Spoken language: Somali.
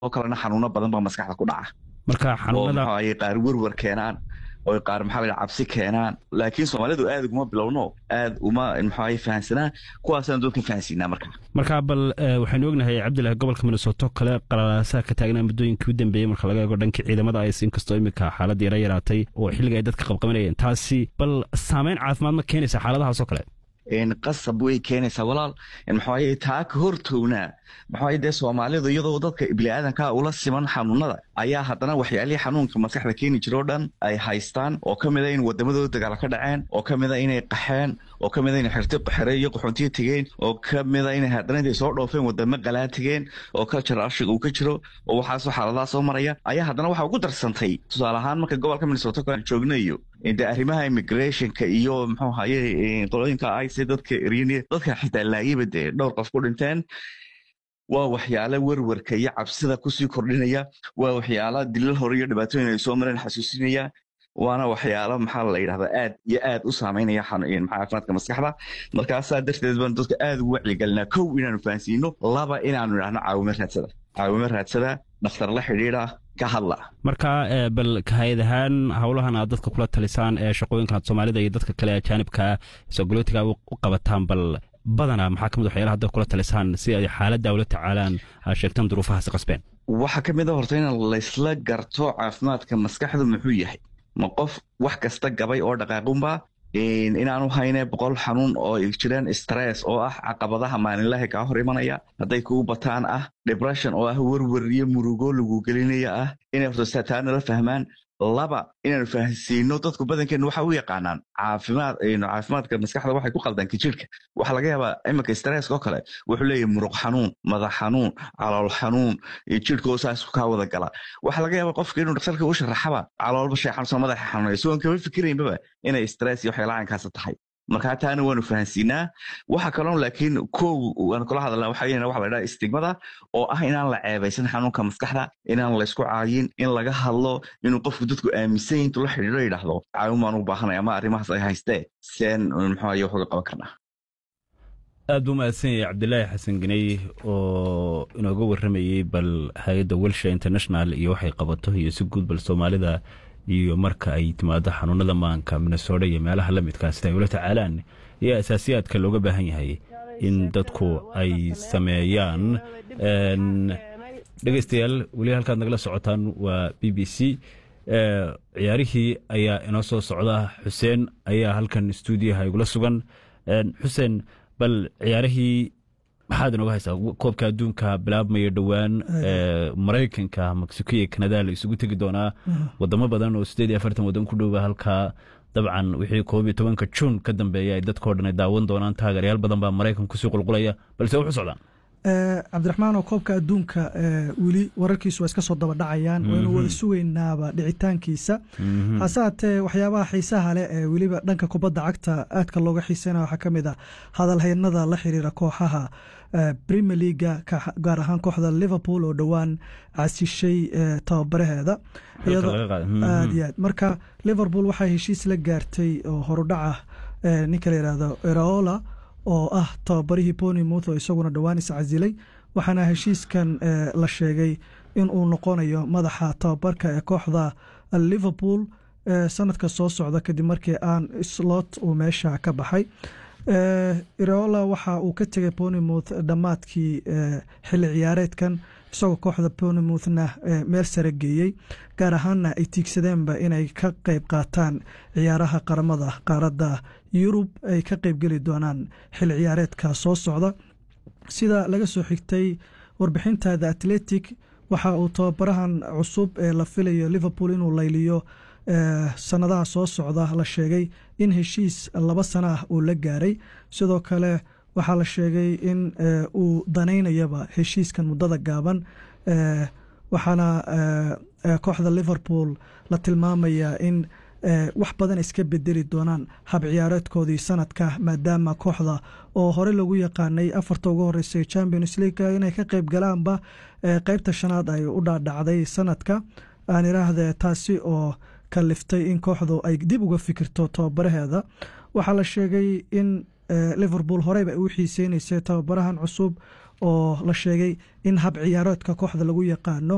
oo kalena xanuuno badan baa maskaxda ku dhaca marka oo xanuunada muxuu ahaye qaar werwer keenaan oo qaar maxaa la cabsi keenaan laakiin soomaalidu aad uguma bilowno aad uma muxuu ahaye fahansanaa kuwaasaan dadka fahansiinaa marka marka bal eh, waxaynu ognahay cabdilahi gobolka minnesota oo kale qalalaasaha ka taagnaa muddooyinkii u dambeeyey marka laga eego dhankii ciidamada is inkastoo imika xaaladda yara yaraatay oo xilliga ay dadka qabqabanayeen taasi bal saameyn caafimaad ma keenaysa xaaladahaas oo kale een qasab way keenaysaa walaal een maxaa yeelay taa ka hortownaa maxaa yeelay dee soomaalidu iyadoo dadka bini'aadanka ula siman xanuunada ayaa haddana waxyaalihii xanuunka maskaxda keeni jira oo dhan ay haystaan oo ka mid a in wadamadooda dagaal ka dhaceen oo ka mid a inay qaxeen oo ka mid a inay xirti xere iyo qaxoontiyo tegeen oo ka mid a inay haddana intay soo dhoofeen wadamo qalaa tegeen oo culture ashiga uu ka jiro oo waxaasoo xaaladaha soo maraya ayaa haddana waxa ugu darsantay tusaale ahaan marka gobolka minnesota aan joognayo de arrimaha immigrationka iyo muxuu haye qolooyinka ice dadka eryani dadka xitaa laayaba dee dhowr qof ku dhinteen waa waxyaala werwerka iyo cabsida kusii kordhinaya waa waxyaala dilal hore iyo dhibaatooyin ay soo mareen xasuusinaya waana waxyaalo maxaa la yidhahdaa aad iyo aad u saameynaya xanu- maxaa caafimaadka maskaxda markaasaa darteed baan dadka aad ugu wacyigelinaa kow inaanu fahansiino laba inaanu idhahno caawimo raadsada caawimo raadsada dhakhtar la xidhiidha ka hadla marka eh, bal hay-ad ahaan howlahan aad dadka kula talisaan ee shaqooyinkan aad soomaalida iyo dadka kale ajaanibka sogolootiga u u qabataan bal badanaa maxaa ka mid waxyaalaha hadda kula talisaan si ay xaaladda ula tacaalaan aad sheegtaan duruufahaasi qasbeen waxaa ka mid a horta in laysla garto caafimaadka maskaxdu muxuu yahay ma qof wax kasta gabay oo dhaqaaqunba inaanu hayne boqol xanuun oo ay jiraan stress oo ah caqabadaha maalinlaha kaa hor imanaya hadday kugu bataan ah depression oo ah werwer iyo murugo lagu gelinaya ah inay horta sataa nala fahmaan laba inaanu fahansiino dadku badankeenna waxa u yaqaanaan caafimaad caafimaadka maskaxda waxay ku qaldanka jirka waxaa laga yaabaa iminka stresska oo kale wuxuu leeyahay muruq xanuun madax xanuun calool xanuun iyo jirhkoo saas kaa wada gala waxaa laga yaabaa qofka inuu dhaktarka u sharaxaba caloolba shay xanuunsan madaxa xanuunaya si oon kama fikiraynbaba inay stress iyo waxyaalaha caynkaasa tahay markaa taana waanu fahansiinaa waxa kaloo laakiin kow waan kula hadalna waxa weeyaan waxa la dhaha istigmada oo ah inaan la ceebaysan xanuunka maskaxda inaan la isku caayin in laga hadlo inuu qofku dadku aaminsan yahay intuu la xidhiidho yidhaahdo caawin baan u baahanay ama arrimahaas ay haystee seen muxuu aye wax uga qaban karnaa aad buu mahadsan yahay cabdilaahi xasan ganey oo inooga warramayey bal hay-adda welsha international iyo waxay qabato iyo si guud bal soomaalida iyo marka ay timaado xanuunada maanka minnesota iyo meelaha la midkaa sida ay ula tacaalaan iyo asaasiyaadka looga baahan yahay in dadku ay sameeyaan dhegeystayaal weli halkaad nagala socotaan waa b b c ciyaarihii ayaa inoo soo socda xuseen ayaa halkan stuudiyaha igula sugan xuseen bal ciyaarihii maxaad inooga haysaa koobka adduunka bilaabmaya dhowaan maraykanka mexico iyo kanada la isugu tegi doonaa wadamo badan oo sideed iyo afartan waddan ku dhowba halkaa dabcan wixii koob iyo tobanka juun ka dambeeya ay dadkao dhan ay daawan doonaan taageeryaal badan baa maraykan kusii qulqulaya balse wuxu socdaan cabdiraxmaan oo koobka adduunka weli wararkiisu waa iska soo daba dhacayaan waynu wada sugaynaaba dhicitaankiisa hase haatee waxyaabaha xiisaha leh ee weliba dhanka kubadda cagta aadka looga xiiseynaya waxaa ka mid a hadalhaynada la xiriira kooxaha premier leaga gaar ahaan kooxda liverpool oo dhowaan casishay tababaraheeda aad iyo aad marka liverpool waxay heshiis la gaartay oo horudhaca ninka la yihahdo eraola oo ah tababarihii bonimouth oo isaguna dhowaan iscasilay waxaana heshiiskan la sheegay in uu noqonayo madaxa tababarka ee kooxda liverpool sanadka soo socda kadib markii aan slot uu meesha ka baxay ireola waxa uu ka tegay bonimouth dhammaadkii xilli ciyaareedkan isagoo kooxda bonimouthna meel sare geeyey gaar ahaanna ay tiigsadeenba inay ka qeyb qaataan ciyaaraha qaramada qaaradda yurub ay ka qeybgeli doonaan xilli ciyaareedka soo socda sida laga soo xigtay warbixinta the atletic waxa uu tababarahan cusub ee la filayo liverpool inuu layliyo sanadaha soo socda la sheegay in heshiis laba sana ah uu la gaaray sidoo kale waxaa la sheegay in uu danaynayaba heshiiskan muddada gaaban waxaana kooxda liverpool la tilmaamayaa in wax badan iska bedeli doonaan hab ciyaareedkoodii sanadka maadaama kooxda oo hore lagu yaqaanay afarta ugu horeysay champions league inay ka qeyb galaanba qeybta shanaad ay u dhaadhacday sanadka aan iraahde taasi oo kaliftay in kooxdu ay dib uga fikirto tababaraheeda waxaa la sheegay in liverpool horeyba ay u xiiseyneysay tababarahan cusub oo la sheegay in hab ciyaareedka kooxda lagu yaqaano